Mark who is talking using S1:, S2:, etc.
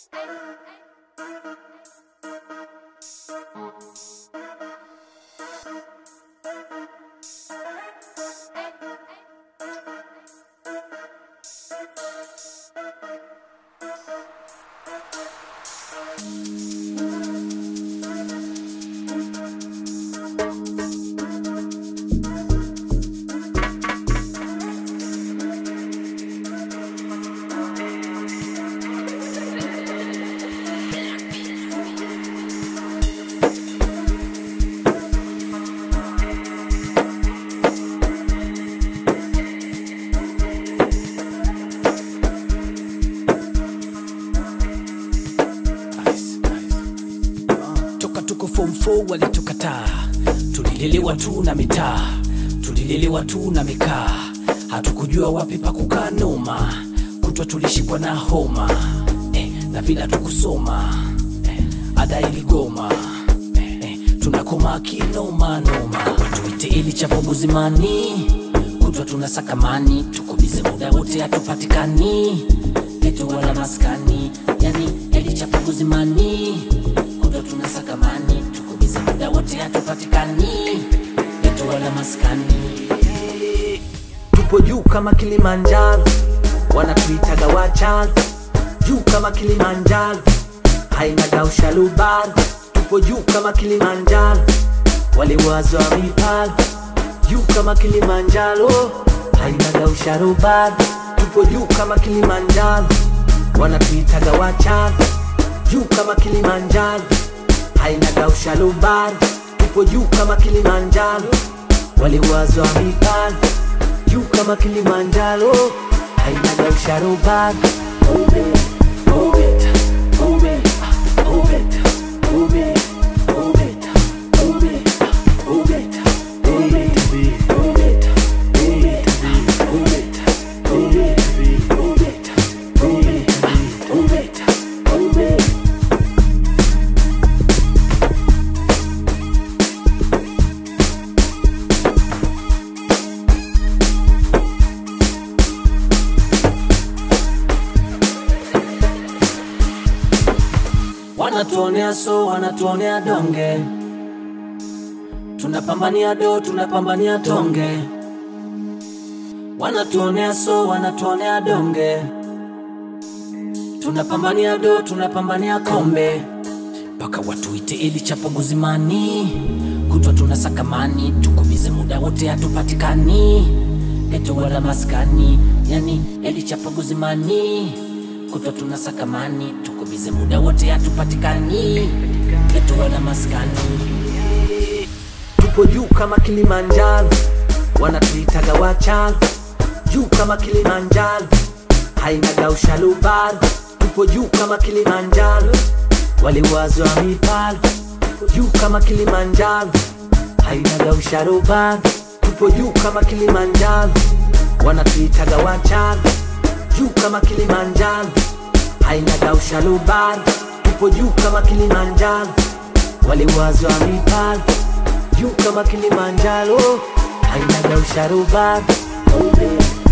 S1: toka tuko form 4 walitukataa tulilelewa tu na mitaa tulilelewa tu na mikaa hatukujua wapi pa kukaa noma kutwa tulishikwa na homa eh, na vila tukusoma eh, ada iligoma eh, eh, tunakoma kinoma noma tuite ili chapo buzimani kutwa tunasakamani tukubize muda wote hatupatikani letu wala maskani yani eli chapo buzimani kutwa tunasakamani tukubize muda wote hatupatikani letu wala maskani
S2: tupo juu kama Kilimanjaro, wanatuitaga wachalo juu kama Kilimanjaro, hainaga ushalubaro. Tupo juu kama Kilimanjaro, waliwazwa mipalo juu kama Kilimanjaro, hainaga ushalubaro. Tupo juu kama Kilimanjaro, wanatuitaga wachalo juu kama Kilimanjaro, hainaga ushalubaro. Tupo juu kama Kilimanjaro, waliwazwa mipalo juu kama Kilimanjaro, hainaga usharubani. Move it, move it, move it, move it, move it, move it, move it, move it, move it, move it, move it, move it, move it, move it, move it, move it.
S1: wanatuonea so wanatuonea donge tunapambania do tunapambania tonge wanatuonea so wanatuonea donge tunapambania do tunapambania kombe mpaka watuite ili chapo guzimani kutwa tunasakamani tukubize muda wote hatupatikani geto wala maskani yani eli chapo guzimani kutwa tunasakamani tukubize muda wote hatupatikani geto wala maskani
S2: tupo juu kama Kilimanjaro, wanatuitaga wachalo juu kama Kilimanjaro, hainaga ushalubaro. Tupo juu kama Kilimanjaro, waliwazwa mipalo juu kama Kilimanjaro, hainaga ushalubaro. Tupo juu kama Kilimanjaro, wanatuitaga wachalo juu kama Kilimanjaro, hainaga ushalubaro. Tupo juu kama Kilimanjaro, waliwazwa mipalo juu kama Kilimanjaro, hainaga usharubani. Move it,